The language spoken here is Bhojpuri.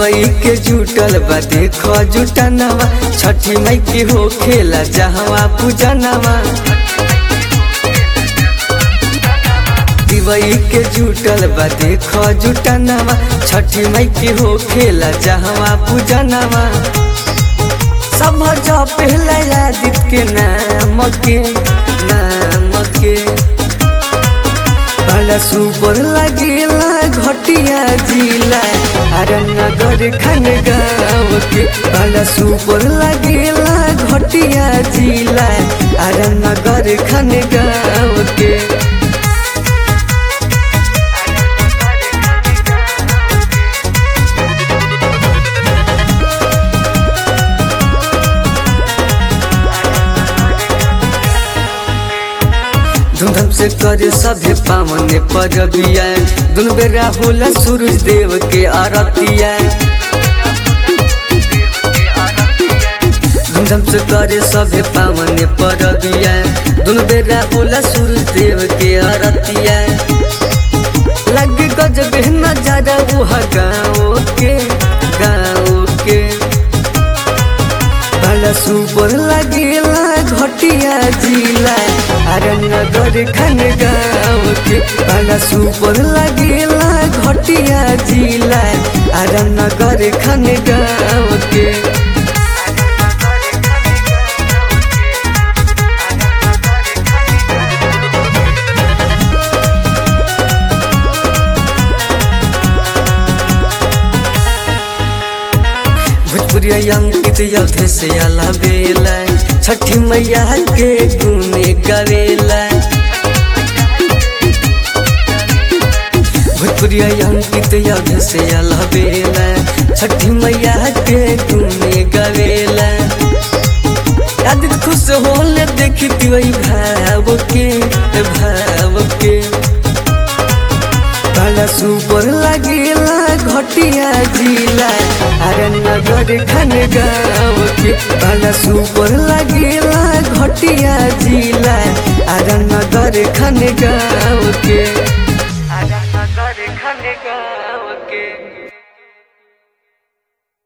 दिवई के जुटल बा देखो जुटनवा छठी मई के हो खेला जहवा पूजनवा दिवई के जुटल बा देखो जुटनवा छठी मई के हो खेला जहवा पूजनवा सब जो पहला यादित के नाम के नाम के बड़ा सुपर लगेला घटिया जिला अरनगर खन गाँव के बड़ा सुपर लगेला घटिया जिला अरनगर खन गाँव के धूमधाम से करे सभे पावन परबिया दुनु बेरा होला सूरज देव के आरतिया धूमधाम से करे सभे पावन परबिया दुनु बेरा होला सूरज देव के आरतिया लग गजब नजारा उहा गाँव के गाँव के बड़ा सुपर लगेला घटिया जिला अरनगर खन गाँव के बड़ा सुपर लगेला घटिया जिला अरनगर खन गाँव के भोजपुरिया अंकित यथे से अला बेला छठी मैया के गुने गवेला भोजपुरिया अंकित यथे से अला बेला छठी मैया के गुने गवेला याद खुश होले देखती वही भाव के भाव के बड़ा सुपर लगेला घटिया जिला अरनगर खन गाँव के बड़ा सुपर लगेला घटिया जिला अरनगर खन गाँव के